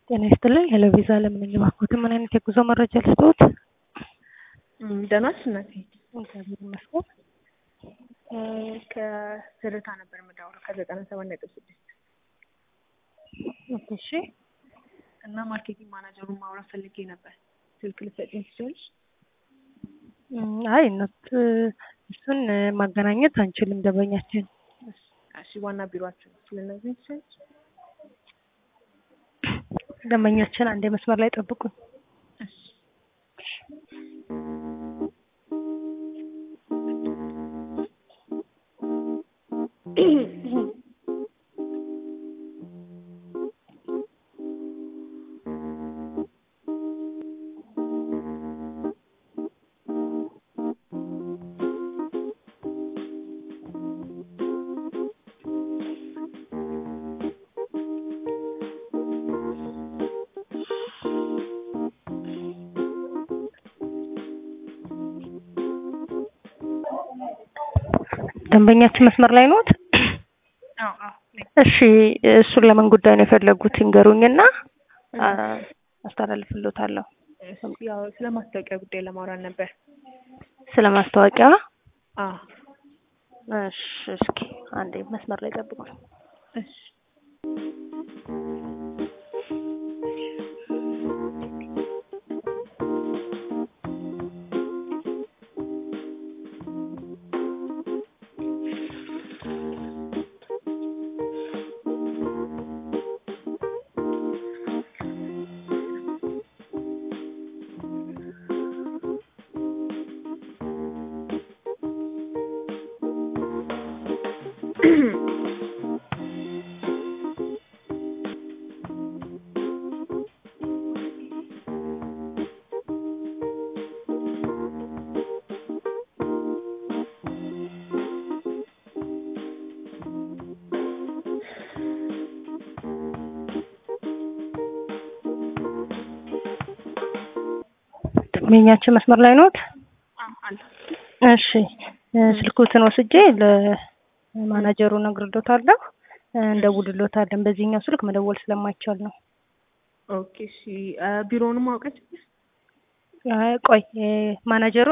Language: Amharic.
ጤና ይስጥልኝ ሄሎ ቪዛ ለምን እባክዎት ምን አይነት የጉዞ መረጃ ልስጥዎት? ደህና ነሽ እናቴ? እግዚአብሔር ይመስገን። ከትርታ ነበር የምደውለው ከዘጠና ሰባት ነጥብ ስድስት ኦኬ እሺ እና ማርኬቲንግ ማናጀሩን ማውራት ፈልጌ ነበር። ስልክ ልትሰጪኝ ትችላለሽ? አይ ኖት እሱን ማገናኘት አንችልም ደንበኛችን እሺ ዋና ቢሮአችሁ ልትነግሪኝ ትችላለሽ? ደንበኛችን አንዴ መስመር ላይ ጠብቁኝ። እሺ ደንበኛችን መስመር ላይ ኖት? አዎ አዎ ነኝ። እሺ እሱን ለምን ጉዳይ ነው የፈለጉት ይንገሩኝና አስተላልፍልዎታለሁ። እሺ ያው ስለ ማስታወቂያ ጉዳይ ለማውራት ነበር። ስለ ማስታወቂያ አዎ እሺ እስኪ አንዴ መስመር ላይ ጠብቁኝ። እሺ ደንበኛችን መስመር ላይ ኖት? አዎ አለ። እሺ ስልክዎትን ወስጄ ለማናጀሩ እነግርልዎታለሁ እንደውልልዎታለን። በዚህኛው ስልክ መደወል ስለማይቻል ነው። ኦኬ እሺ ቢሮውንም አውቀች አይ ቆይ ማናጀሩ